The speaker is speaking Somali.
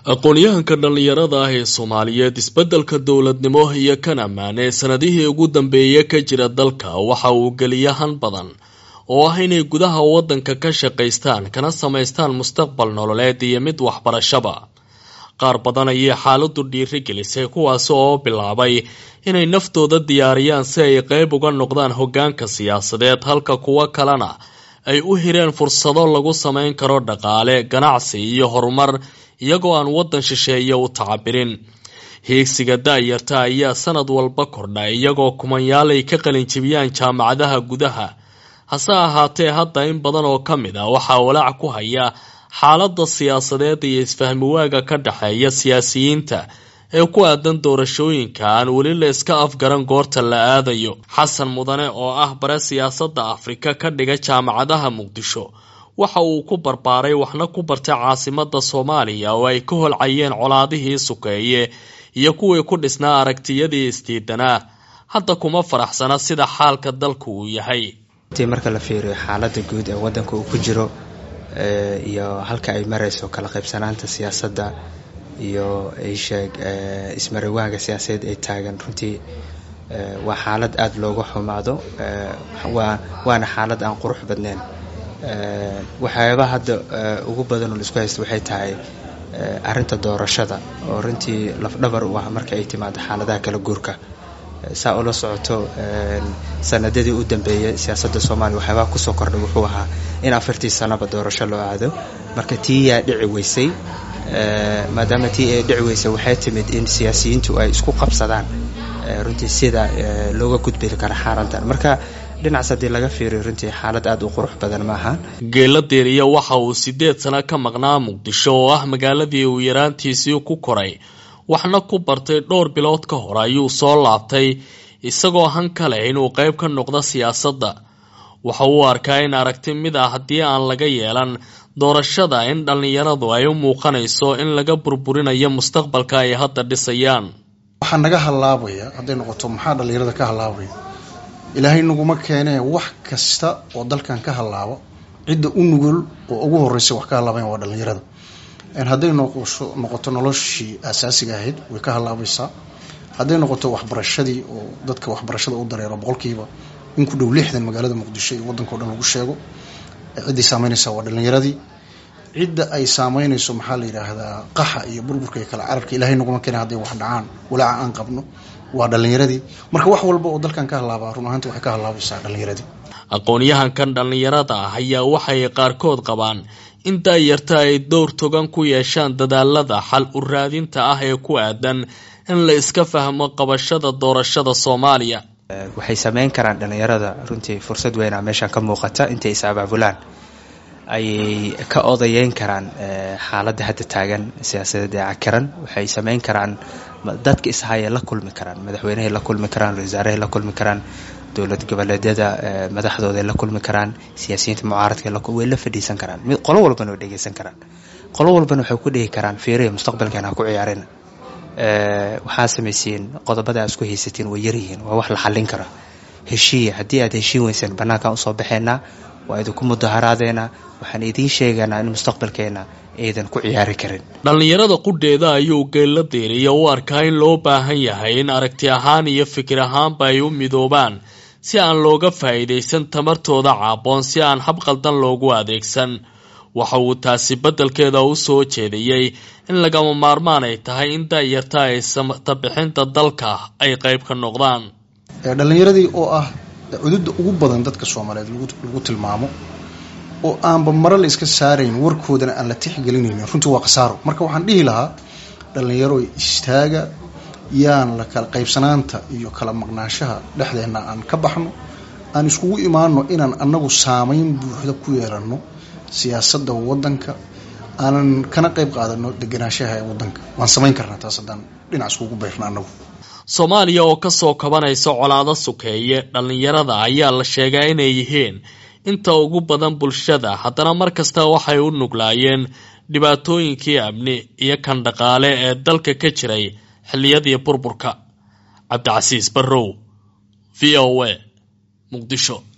aqoon-yahanka dhallinyarada ah ee soomaaliyeed isbeddelka dowladnimo iyo kan ammaan ee sanadihii ugu dambeeyay ka jira dalka waxa uu geliya han badan oo ah inay gudaha waddanka ka shaqaystaan kana samaystaan mustaqbal nololeed iyo mid waxbarashaba qaar badan ayay xaaladu dhiiri gelisay kuwaas oo bilaabay inay naftooda diyaariyaan si ay qeyb uga noqdaan hoggaanka siyaasadeed halka kuwo kalena ay u hireen fursado lagu samayn karo dhaqaale ganacsi iyo horumar iyagoo aan waddan shisheeye u tacabirin hiigsiga da-yarta ayaa sanad walba kordha iyagoo kumanyaalay ka qalinjibiyaan jaamacadaha gudaha hase ahaatee hadda in badan oo ka mid ah waxaa walaac ku haya xaaladda siyaasadeed iyo isfahmiwaaga ka dhexeeya siyaasiyiinta ee ku aadan doorashooyinka aan weli la iska afgaran goorta la aadayo xasan mudane oo ah bare siyaasadda afrika ka dhiga jaamacadaha muqdisho waxa uu ku barbaaray waxna ku bartay caasimada soomaaliya oo ay ka holcayeen colaadihii sukeeye iyo kuwii ku dhisnaa aragtiyadii isdiidanaa hadda kuma faraxsana sida xaalka dalku uu yahay marka la fiiriyo xaalada guud ee wadanka uu ku jiro iyo halka ay marayso kala qaybsanaanta siyaasadda iyo isheeg ismarawaaga siyaasadeed ay taagan runtii waa xaalad aada looga xumaado waana xaalad aan qurux badnayn waxyaaba hadda ugu badan oo laisku haysta waxay tahay arinta doorashada oo runtii lafdhabar u ah marka ay timaado xaaladaha kala guurka saa ula socoto sanadadii u dambeeyay siyaasadda soomaaliya waxyaabaha kusoo kordhay wuxuu ahaa in afartii sanaba doorasho loo aado marka tii yaa dhici weysay maadaama tii ay dhici weysay waxay timid in siyaasiyiintu ay isku qabsadaan runtii sida looga gudbi kara xaarantan marka dhinacaas haddii laga fiiriyo runtii xaalad aada u qurux badan maaha geela deeriya waxa uu sideed sano ka maqnaa muqdisho oo ah magaaladii uu yaraantiisii ku koray waxna ku bartay dhowr bilood ka hor ayuu soo laabtay isagoo han ka leh inuu qayb ka noqdo siyaasadda waxa uu arkaa in aragti mid ah haddii aan laga yeelan doorashada in dhallinyaradu ay u muuqanayso in laga burburinayo mustaqbalka ay hadda dhisayaan waxaa naga hallaabaya hadday noqoto maxaa dhallinyarada ka hallaabaya ilaahay naguma keenee wax kasta oo dalkan ka hallaabo cidda u nugul oo ugu horreysa wax ka hallaabayan waa dhallinyarada hadday noqoto noloshii asaasiga ahayd way ka hallaabaysaa hadday noqoto waxbarashadii oo dadka waxbarashada u dareero boqolkiiba in ku dhow lixdan magaalada muqdisho iyo waddanka o dhan lagu sheego cidday saameynaysaa waa dhallinyaradii cidda ay saameynayso maxaa la yidhaahdaa qaxa iyo burburka iyo kala cararka ilahay naguma keena hadday wax dhacaan walaaca aan qabno waa dhallinyaradii marka wax walba oo dalkan ka hallaabaa run ahaanti waxay ka hallaabaysaa dhallinyaradii aqoon-yahankan dhallinyarada ah ayaa waxay qaarkood qabaan in daayarta ay dowr togan ku yeeshaan dadaalada xal u raadinta ah ee ku aadan in la iska fahmo qabashada doorashada soomaaliya waxay sameyn karaan dhallinyarada runtii fursad weynaa meeshan ka muuqata intay is abaabulaan ayay ka odayeyn karaan xaaladda hadda taagan siyaasadeed ee cakiran waxay sameyn karaan dadka ishayay la kulmi karaan madaxweynehay la kulmi karaan wasaarahay la kulmi karaan dowlad goboleedyada madaxdooday la kulmi karaan siyaasiyiinta mucaaradka way la fadhiisan karaan qolo walbana way dhegeysan karaan qolo walbana waxay ku dhihi karaan fiiriya mustaqbalkeena ha ku ciyaarina waxaa samaysiin qodobada aad isku haysatiin way yaryihiin waa wax la xallin kara heshiiya haddii aad heshiin weyseen bannaankaan usoo baxeynaa waa idinku mudaharaadeena waxaan idiin sheegaynaa in mustaqbalkeena aydan ku ciyaari karin dhallinyarada qudheeda ayuu geella deeriya u arkaa in loo baahan yahay in aragti ahaan iyo fikir ahaanba ay u midoobaan si aan looga faa'iidaysan tamartooda caaboon si aan hab qaldan loogu adeegsan waxa uu taasi beddelkeeda u soo jeediyey in lagama maarmaan ay tahay in daayarta ay samatabixinta dalka ay qayb ka noqdaan dhallinyaradii oo ah cududda ugu badan dadka soomaaliyeed lagu tilmaamo oo aanba mare la iska saarayn warkoodana aan la tixgelinaynin runtii waa khasaaro marka waxaan dhihi lahaa dhallinyaro istaaga yaan la kala qaybsanaanta iyo kala maqnaanshaha dhexdeenna aan ka baxno aan iskugu imaano inaan annagu saameyn buuxda ku yeelano siyaasadda waddanka aanan kana qayb qaadano deganaanshaha ee waddanka waan samayn karnaa taas haddaan dhinac iskugu bayrna annagu soomaaliya oo kasoo kabanaysa colaado sukeeye dhallinyarada ayaa la sheegaa inay yihiin inta ugu badan bulshada haddana mar kasta waxay u nuglaayeen dhibaatooyinkii amni iyo kan dhaqaale ee dalka ka jiray xilliyadii burburka cabdicasiis barrow v o a muqdisho